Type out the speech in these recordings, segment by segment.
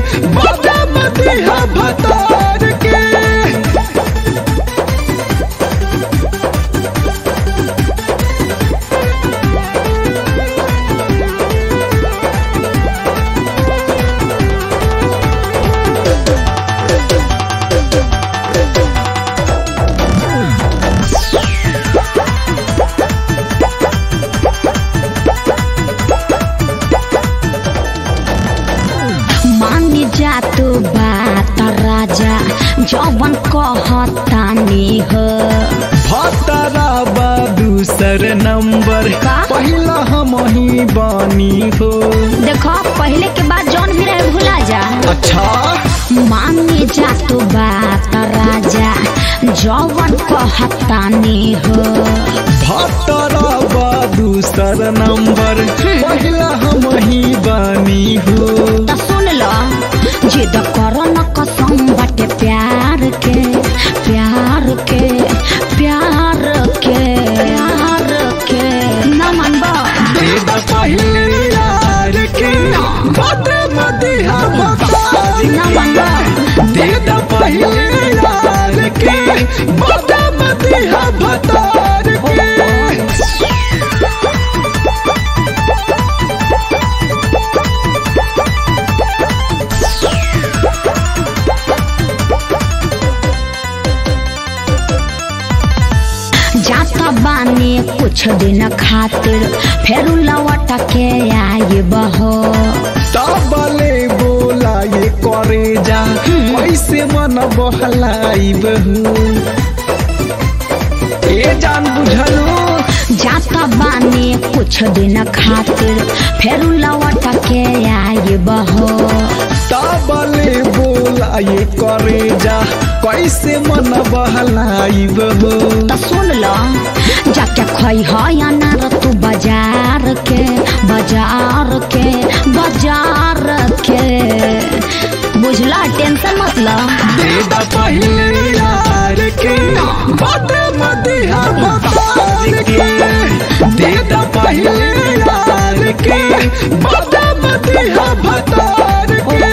बदम दिहा भतार के मानी जा तू बात राजा जवन कहतानी हो भतरा बा दूसर नंबर का? पहिला हम ही बानी हो देखो पहले के बाद जौन भी रहे भुला जा अच्छा मानी जा तू बात राजा जवन कहतानी हो भतरा बा दूसर नंबर पहिला हम ही बानी हो त सुन लो जिद करो न कसम बाटे प्यार के प्यार के प्यार के प्यार के न मनबा देदा पहिले यार के बदम दिहा भतार न मनबा देदा पहिले यार के बदम दिहा भतार के जाता बानी कुछ दिन खातिर फेर लौट के आई बहो तबले बोला ये करे जा कैसे मन बहलाई बहू ए जान बुझलू जाता बानी कुछ दिन खातिर फेर लौट के आई बहो तबले बोला ये करे जा कैसे मन बहलाई बहू त सुन लो जाके खई हो अनार तू बाजार के बाजार के बाजार के बुझला टेंशन मत लो देदा पहिले यार के बदम दिहा भतार के देदा पहिले यार के बदम दिहा भतार के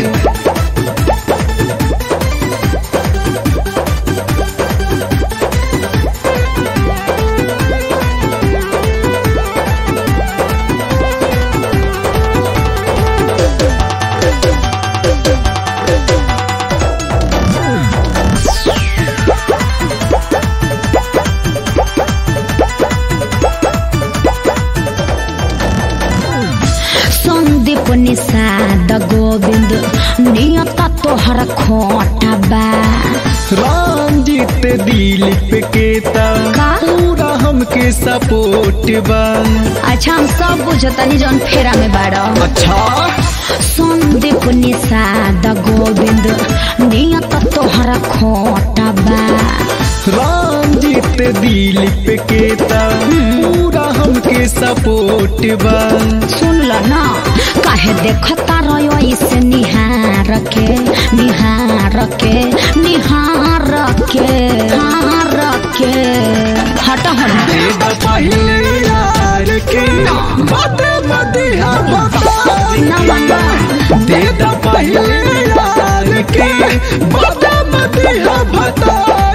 संदीप निषाद गोविंद नियत तोहर खोटा बा रंजित दिलीप के ता का? पूरा हमके सपोर्ट बा अच्छा हम सब बुझतनी जौन फेरा में बाड़ा अच्छा संदीप निषाद गोविंद नियत तोहर खोटा बा रंजित दिलीप के ता पूरा हमके सपोर्ट बा सुन ल न काहे देखता रहो इसे निहार के निहार के निहार के निहार के हट हट देदा पहिले यार के बदम दिहा भतार न मनबा देदा पहिले यार के बदम दिहा भतार